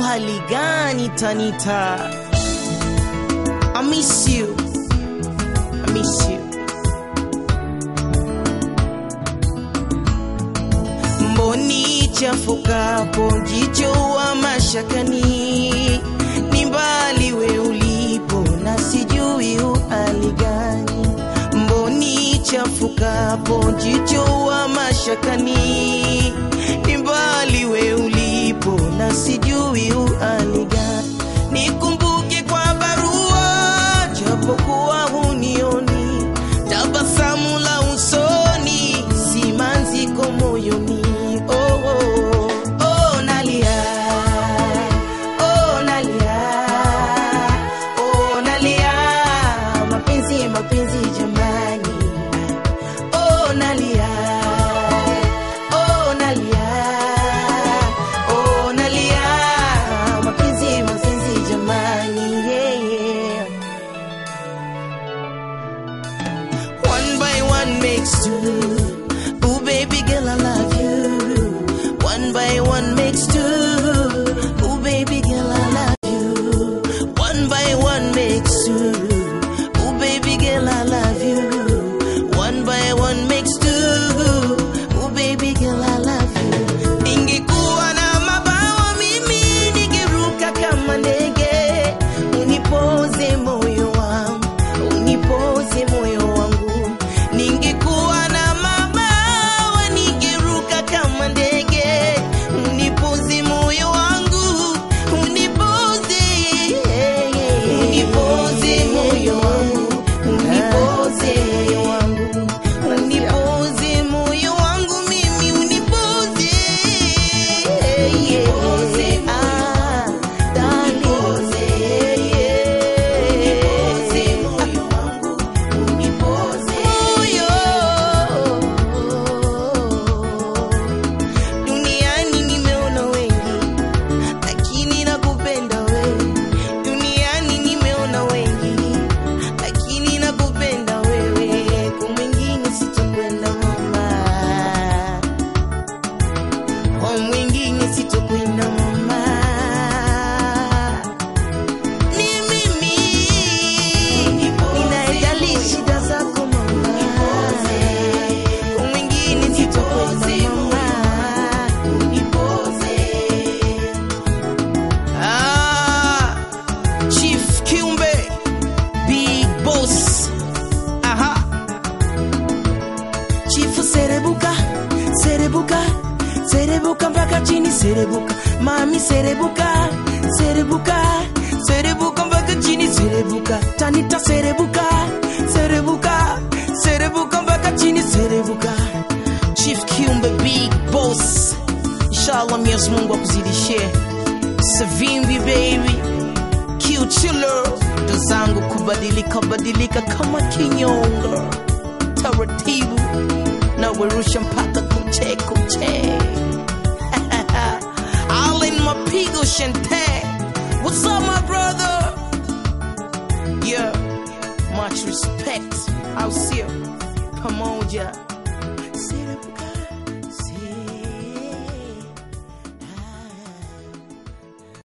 hali gani Tanita? I miss you. I miss you. Mboni chafukapo jicho wa mashakani, ni mbali we ulipo na sijui uhali gani. Mboni chafukapo jicho wa mashakani, ni mbali we ulipo na sijui uhali gani. Nikumbuke kwa barua japokuwa hunioni, tabasamu la usoni, simanziko moyoni. Oh, oh, oh, nalia, oh, nalia, oh, nalia, mapenzi, mapenzi jamani, oh, nalia, oh, nalia, oh, nalia, mapenzi, mapenzi jamani, yeah, yeah. One by one makes two. Ooh, baby girl, I love you. One by one makes two. Ooh, baby girl, I love you. One by one makes two. Ooh, baby girl, I love you. One by one makes two. Ooh, baby girl, I love you. Ningekuwa na mabawa mimi ningeruka kama ndege, unipoze moyo wangu, unipoze moyo wangu. Ningekuwa na mabawa ningeruka kama ndege, unipoze moyo wangu, unipoze, unipoze moyo wangu, unipoze moyo wangu, unipoze moyo wangu mimi, unipoze, unipoze ah, darling, unipoze moyo wangu, unipoze moyo Duniani nimeona wengi, lakini nakupenda wewe. Duniani nimeona wengi, lakini nakupenda wewe. Kwa mwingine sitokwenda mama, kwa mwingine sitokwenda mama. Ni mimi ninayejali shida zako mama, kwa mwingine sitokwenda mama. Ah, Chief Kiumbe, Big Boss. Aha. Chifu serebuka, serebuka, serebuka mpaka chini serebuka. Mami serebuka, serebuka, serebuka mpaka chini serebuka. Tanita serebuka, serebuka, serebuka mpaka chini serebuka. Chief Kiumbe, Big Boss. Inshallah Mwenyezi Mungu akuzidishie. Savimbi baby Q chiller ndo zangu kubadilika badilika kama kinyonga taratibu na werusha mpaka kuche kuche Allen mapigo shente What's up my brother Yeah much respect au sio pamoja